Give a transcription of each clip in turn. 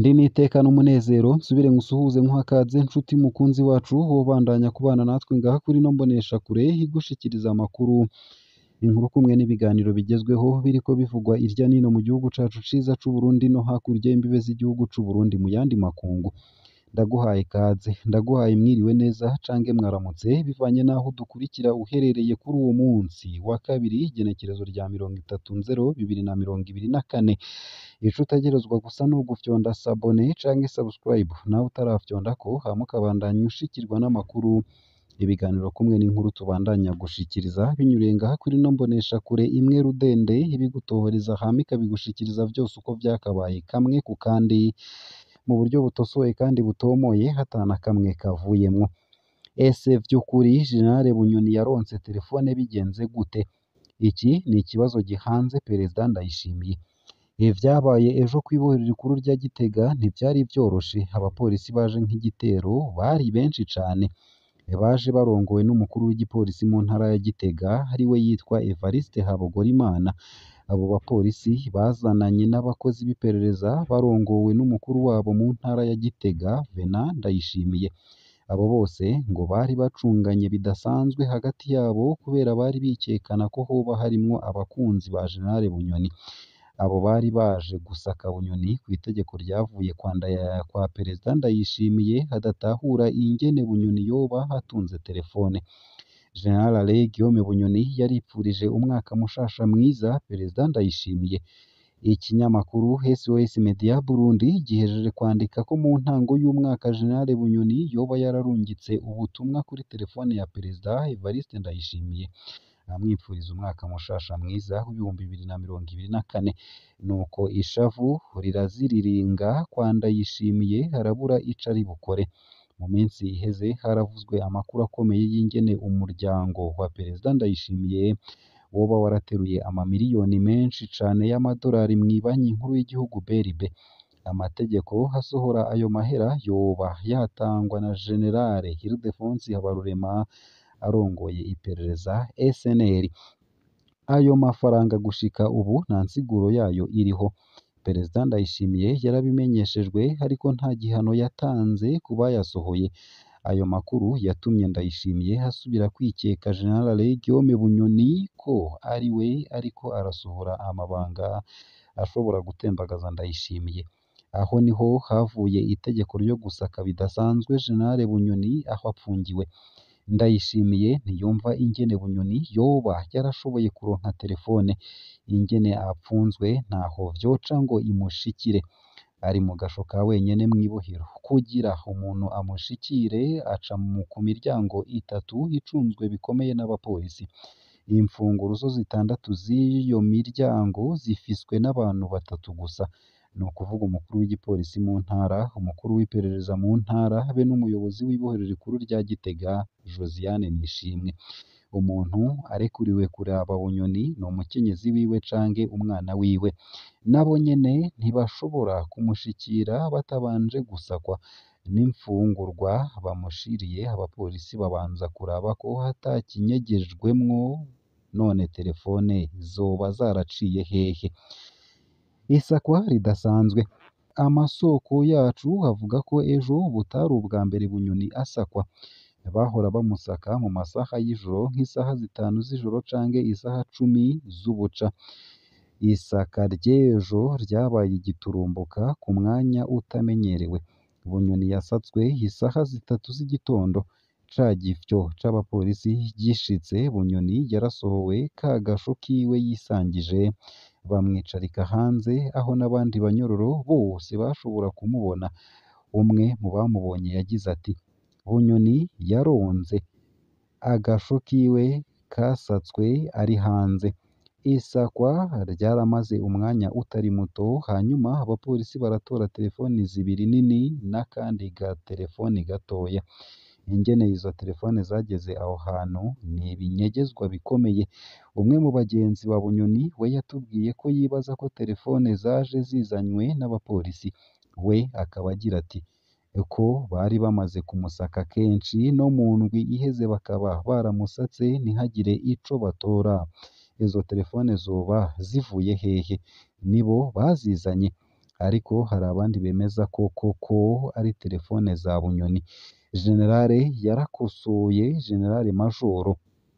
ndi n'iteka n'umunezero nsubire ngusuhuze nkuhakaze nshuti mukunzi wacu wobandanya kubana natwe ngaha kuri ino mboneshakure igushikiriza amakuru inkuru kumwe n'ibiganiro bigezweho biriko bivugwa irya nino mu gihugu cacu ciza c'Uburundi no hakurya y'imbibe z'igihugu c'Uburundi mu yandi makungu ndaguhaye kaze ndaguhaye mwiriwe neza cange mwaramutse bivanye n'aho dukurikira uherereye kuri uwo munsi wa kabiri igenekerezo rya mirongo itatu nzero bibiri na mirongo ibiri na kane ico utegerezwa gusa ni ugufyonda sabone canke subscribe nawe utarafyondako hama ukabandanya ushikirwa n'amakuru ibiganiro kumwe n'inkuru tubandanya gushikiriza binyuriye ngaha kuri ino mboneshakure imwe rudende ibigutohoreza hama ikabigushikiriza vyose uko vyakabaye kamwe ku kandi mu buryo butosoye kandi butomoye hatana kamwe kavuyemwo ese vy'ukuri General Bunyoni yaronse telefone bigenze gute iki ni ikibazo gihanze Perezida Ndayishimiye ivyabaye ejo kw'ibohero rikuru rya Gitega ntivyari vyoroshe abapolisi baje nk'igitero bari benshi cane baje barongowe n'umukuru w'igipolisi mu ntara ya Gitega ariwe yitwa Evariste Habogorimana abo bapolisi bazananye n'abakozi b'iperereza barongowe n'umukuru wabo mu ntara ya Gitega Venant Ndayishimiye abo bose ngo bari bacunganye bidasanzwe hagati yabo kubera bari bikekana ko hoba harimwo abakunzi ba General Bunyoni abo bari baje gusaka Bunyoni ku itegeko ryavuye kwa Ndaya kwa Perezida Ndayishimiye hadatahura ingene Bunyoni yoba hatunze telefone General Alain Guillaume Bunyoni yaripfurije umwaka mushasha mwiza Perezida Ndayishimiye ikinyamakuru SOS Media Burundi gihejeje kwandika ko mu ntango y'umwaka General Bunyoni yoba yararungitse ubutumwa kuri telefone ya Perezida Evariste Ndayishimiye amwipfuriza umwaka mushasha mwiza w'ibihumbi bibiri na mirongo ibiri na kane nuko ishavu riraziriringa kwa Ndayishimiye harabura ico ari bukore mu minsi iheze haravuzwe amakuru akomeye y'ingene umuryango wa Perezida Ndayishimiye woba warateruye amamiliyoni menshi cane y'amadolari mw'ibanki nkuru y'igihugu BRB amategeko asohora ayo mahera yoba yatangwa na General Ildefonsi Habarurema arongoye iperereza SNL ayo mafaranga gushika ubu nta nsiguro yayo iriho Perezida Ndayishimiye yarabimenyeshejwe ariko nta gihano yatanze ku bayasohoye ayo makuru yatumye Ndayishimiye asubira kwikeka General Alain Guillaume Bunyoni ko ari we ariko arasohora amabanga ashobora gutembagaza Ndayishimiye aho niho havuye itegeko ryo gusaka bidasanzwe General Bunyoni aho apfungiwe Ndayishimiye ntiyumva ingene Bunyoni yoba yarashoboye kuronka telefone ingene apfunzwe ntaho vyoca ngo imushikire ari mu gasho ka wenyene mw'ibohero kugira umuntu amushikire aca mu ku miryango itatu icunzwe bikomeye n'abapolisi imfunguruzo zitandatu z'iyo miryango zifiswe n'abantu batatu gusa ni ukuvuga umukuru w'igipolisi mu ntara umukuru w'iperereza mu ntara be n'umuyobozi w'ibohero rikuru rya Gitega Josiane Nishimwe umuntu arekuriwe kuraba Bunyoni ni umukenyezi wiwe canke umwana wiwe nabo nyene ntibashobora kumushikira batabanje gusakwa n'imfungurwa bamushiriye abapolisi babanza kuraba ko hatakinyegejwemwo none telefone zoba zaraciye hehe isakwa ridasanzwe amasoko yacu avuga ko ejo butari ubwa mbere Bunyoni asakwa bahora bamusaka mu masaha y'ijoro nk'isaha zitanu z'ijoro canke isaha cumi z'ubuca isaka ry'ejo ryabaye igiturumbuka ku mwanya utamenyerewe Bunyoni yasatswe isaha zitatu z'igitondo ca gifyo c'abapolisi gishitse Bunyoni yarasohowe ka gasho kiwe yisangije bamwicarika hanze aho n'abandi banyororo bose bashobora kumubona umwe mu bamubonye yagize ati Bunyoni yaronze agasho kiwe kasatswe ari hanze isakwa ryaramaze umwanya utari muto hanyuma abapolisi baratora telefoni zibiri nini n'akandi ga telefoni gatoya ingene izo telefone zageze aho hantu ni ibinyegezwa bikomeye umwe mu bagenzi ba Bunyoni we yatubwiye ko yibaza ko telefone zaje zizanywe n'abapolisi we akaba agira ati ko bari bamaze kumusaka kenshi no mu ndwi iheze bakaba baramusatse ntihagire ico batora izo telefone zoba zivuye hehe nibo bazizanye ariko hari abandi bemeza ko koko ari telefone za Bunyoni Generale yarakosoye Generale Majoro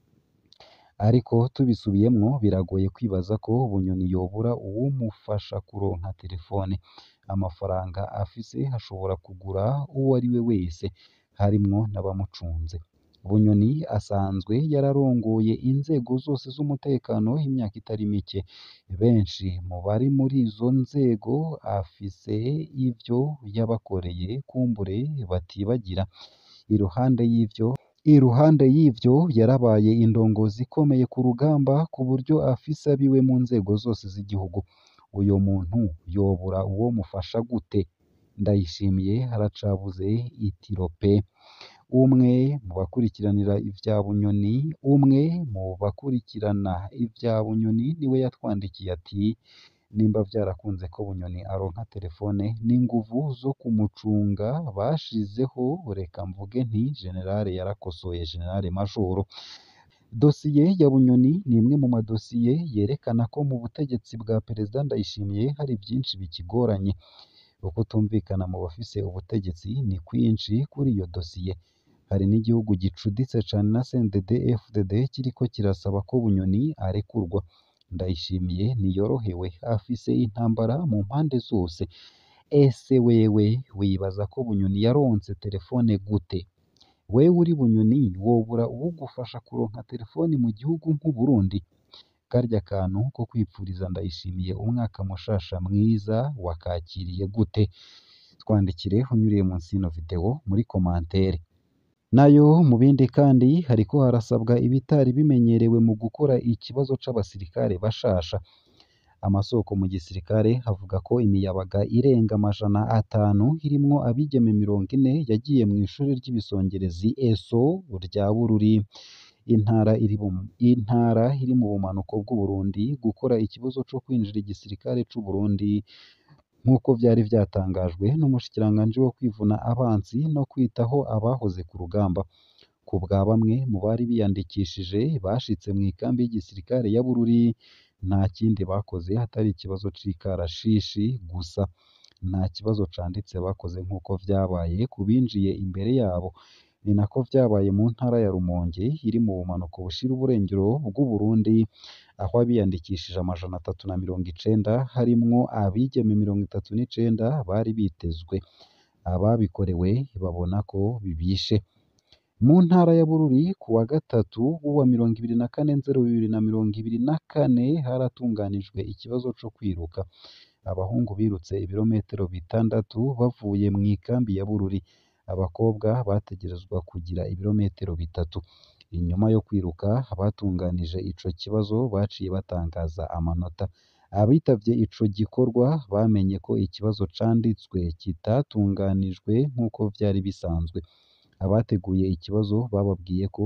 ariko tubisubiyemwo biragoye kwibaza ko Bunyoni yobura uwumufasha kuronka telefone amafaranga afise ashobora kugura uwo ari we wese harimwo n'abamucunze Bunyoni asanzwe yararongoye inzego zose z'umutekano imyaka itari mike benshi mu bari muri izo nzego afise ivyo yabakoreye kumbure batibagira iruhande y'ivyo iruhande y'ivyo yarabaye indongozi ikomeye ku rugamba ku buryo afise abiwe mu nzego zose z'igihugu uyo muntu yobura uwo mufasha gute ndayishimiye haracabuze itiro pe umwe mu bakurikiranira ivya Bunyoni umwe mu bakurikirana ivya Bunyoni niwe yatwandikiye ati nimba vyarakunze ko Bunyoni aronka telefone n'inguvu zo kumucunga bashizeho reka mvuge nti Generale yarakosoye Generale Majoro dosiye ya Bunyoni ni imwe mu madosiye yerekana ko mu butegetsi bwa Perezida Ndayishimiye hari byinshi bikigoranye ukutumvikana mu bafise ubutegetsi ni kwinshi kuri iyo dosiye hari n'igihugu gicuditse cane na CNDD FDD kiriko kirasaba ko Bunyoni arekurwa Ndayishimiye ntiyorohewe afise intambara mu mpande zose ese wewe wibaza ko Bunyoni yaronse telefone gute wewe uri Bunyoni wobura uwugufasha kuronka telefoni mu gihugu nk'u Burundi karya kantu ko kwipfuriza Ndayishimiye umwaka mushasha mwiza wakakiriye gute twandikire unyuriye munsi y'ino video muri komantere nayo mu bindi kandi hariko harasabwa ibitari bimenyerewe mu gukora ikibazo c'abasirikare bashasha amasoko mu gisirikare avuga ko imiyabaga irenga amajana atanu irimwo abigeme mirongo ine yagiye mu ishuri ry'ibisongerezi ESO rya Bururi intara iri mu intara iri mu bumanuko bw'u Burundi gukora ikibazo co kwinjira igisirikare c'u Burundi nk'uko vyari vyatangajwe n'umushikiranganji wo kwivuna abansi no kwitaho abahoze ku rugamba ku bwa bamwe mu bari biyandikishije bashitse mu ikambi y'igisirikare ya Bururi nta kindi bakoze hatari ikibazo c'ikarashishi gusa nta kibazo canditse bakoze nk'uko vyabaye ku binjiye imbere yabo ni nako vyabaye mu ntara ya Rumonge iri mu bumanuko bushira uburengero bw'u Burundi aho abiyandikishije amajana atatu na mirongo icenda harimwo abigeme mirongo itatu n'icenda bari bitezwe ababikorewe babona ko bibishe mu ntara ya Bururi ku wa gatatu w'uwa mirongo ibiri na kane nzero bibiri na mirongo ibiri na kane haratunganijwe ikibazo co kwiruka abahungu birutse ibirometero bitandatu bavuye mu ikambi ya Bururi abakobwa bategerezwa kugira ibirometero bitatu inyuma yo kwiruka abatunganije ico kibazo baciye batangaza amanota abitavye ico gikorwa bamenye ko ikibazo canditswe kitatunganijwe nk'uko vyari bisanzwe abateguye ikibazo bababwiye ko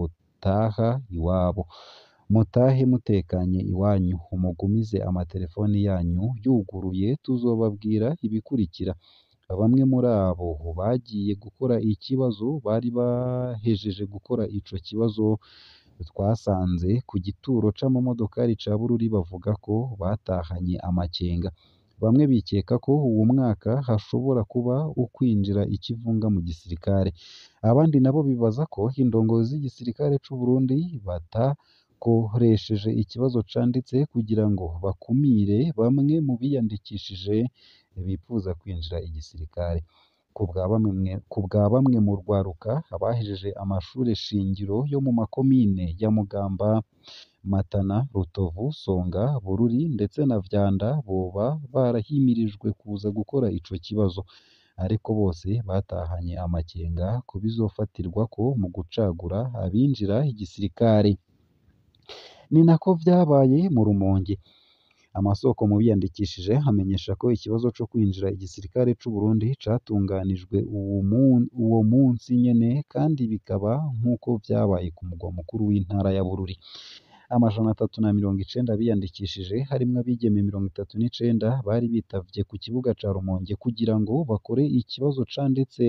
botaha iwabo mutahe mutekanye iwanyu umugumize amatelefoni yanyu yuguruye tuzobabwira ibikurikira bamwe muri abo bagiye gukora ikibazo bari bahejeje gukora ico kibazo twasanze ku gituro c'amamodokari ca Bururi bavuga ko batahanye amakenga bamwe bikeka ko uwo mwaka hashobora kuba ukwinjira ikivunga mu gisirikare abandi nabo bibaza ko indongozi z'igisirikare c'u Burundi batakoresheje ikibazo canditse kugira ngo bakumire bamwe mu biyandikishije bipfuza kwinjira igisirikare ku bwa bamwe ku bwa bamwe mu rwaruka abahejeje amashure shingiro yo mu makomine ya Mugamba Matana Rutovu Songa Bururi ndetse na Vyanda boba barahimirijwe kuza gukora ico kibazo ariko bose batahanye amakenga ku bizofatirwako mu gucagura abinjira igisirikare ni nako vyabaye mu Rumonge amasoko mu biyandikishije amenyesha ko ikibazo co kwinjira igisirikare c'u Burundi catunganijwe uwo mun- uwo munsi nyene kandi bikaba nk'uko vyabaye ku mugwa mukuru w'intara ya Bururi amajana atatu na mirongo icenda biyandikishije harimwo abigeme mirongo itatu n'icenda bari bitavye ku kibuga ca Rumonge kugira ngo bakore ikibazo canditse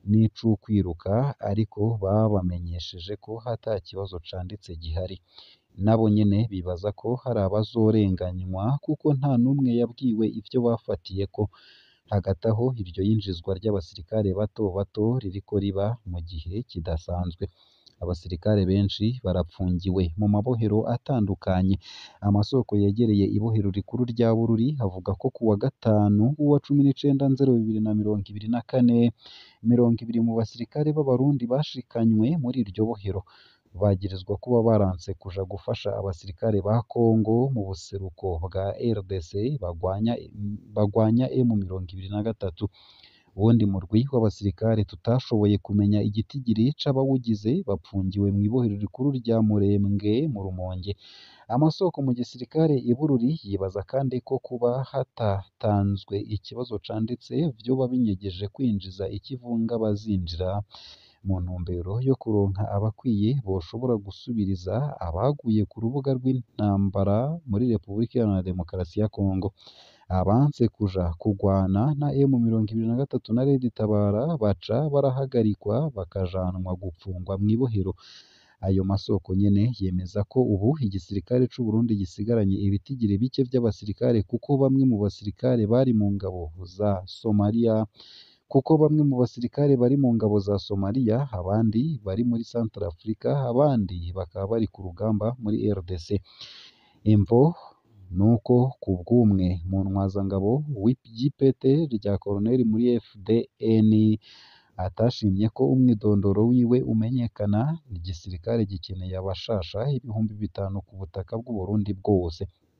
n'ic'ukwiruka ariko babamenyesheje ko ata kibazo canditse gihari nabo nyene bibaza ko hari abazorenganywa kuko nta n'umwe yabwiwe ivyo bafatiyeko hagati aho iryo yinjizwa ry'abasirikare bato bato ririko riba mu gihe kidasanzwe abasirikare benshi barapfungiwe mu mabohero atandukanye amasoko yegereye ibohero rikuru rya Bururi avuga ko ku wa gatanu w'uwa cumi n'icenda nzero bibiri na mirongo ibiri na kane mirongo ibiri mu basirikare b'abarundi bashikanywe muri iryo bohero bagirizwa kuba baranse kuja gufasha abasirikare ba Kongo mu buseruko bwa RDC bagwanya bagwanya M mirongo ibiri na gatatu uwundi murwi w'abasirikare tutashoboye kumenya igitigiri c'abawugize bapfungiwe mw'ibohero rikuru rya Murembwe mu Rumonge amasoko mu gisirikare i Bururi yibaza kandi ko kuba hatatanzwe ikibazo canditse vyoba binyegeje kwinjiza ikivunga bazinjira mu ntumbero yo kuronka abakwiye boshobora gusubiriza abaguye ku rubuga rw'intambara muri Repubulika Iharanira Demokarasi ya Kongo abanse kuja kugwana na M mirongo ibiri na gatatu na Red Tabara baca barahagarikwa bakajanwa gupfungwa mw'ibohero ayo masoko nyene yemeza ko ubu igisirikare c'u Burundi gisigaranye ibitigiri bike vy'abasirikare kuko bamwe mu basirikare bari mu ngabo za Somalia kuko bamwe mu basirikare bari mu ngabo za Somalia abandi bari muri Central Africa abandi bakaba bari ku rugamba muri RDC imvo nuko ku bw'umwe mu ntwazangabo w'ipete rya koroneli muri FDN atashimye ko umwidondoro wiwe umenyekana igisirikare gikeneye abashasha ibihumbi bitanu ku butaka bw'u Burundi bwose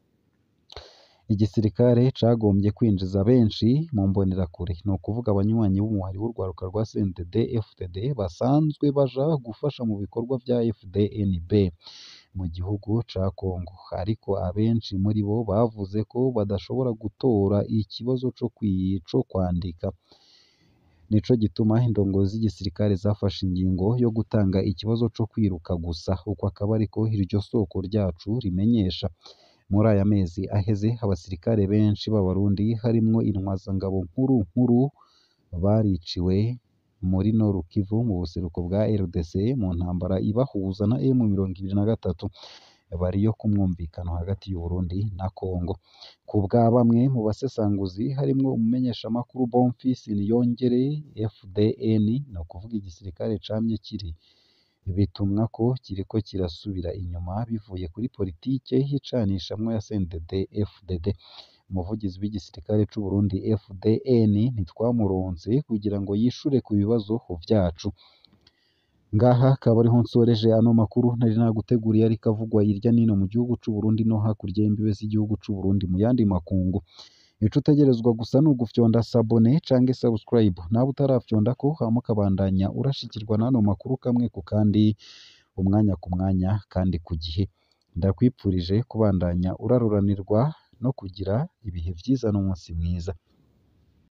igisirikare cagombye kwinjiza benshi mu mbonerakure ni ukuvuga abanywanyi b'umuhari w'urwaruka rwa CNDD FDD basanzwe baja gufasha mu bikorwa vya FDNB mu gihugu ca Kongo ariko abenshi muri bo bavuze ko badashobora gutora ikibazo co co kwandika nico gituma indongozi z'igisirikare zafashe ingingo yo gutanga ikibazo co kwiruka gusa uko akaba ariko iryo soko ryacu rimenyesha muri aya mezi aheze abasirikare benshi b'abarundi harimwo intwazangabo nkuru nkuru bariciwe muri Nord Kivu mu buseruko bwa RDC mu ntambara ibahuza na M mirongo ibiri na gatatu bariyo ku mwumvikano hagati y'u Burundi na Kongo ku bwa bamwe mu basesanguzi harimwo umumenyeshamakuru Bonfils Niyongere FDN ni ukuvuga igisirikare camye kiri bitumwa ko kiriko kirasubira inyuma bivuye kuri politike y'icanishamwo ya CNDD FDD umuvugizi w'igisirikare c'u Burundi FDN ntitwamuronse kugira ngo yishure ku bibazo vyacu ngaha akaba ariho nsoreje ano makuru nari naguteguriye ariko avugwa hirya nino mu gihugu c'u Burundi no hakurya y'imbibe z'igihugu c'u Burundi mu yandi makungu ico utegerezwa gusa ni ugufyonda sabone canke subscribe nawe utarafyondako hama ukabandanya urashikirwa n'ano makuru kamwe ku kandi umwanya ku mwanya kandi ku gihe ndakwipfurije kubandanya uraruranirwa no kugira ibihe vyiza n'umunsi mwiza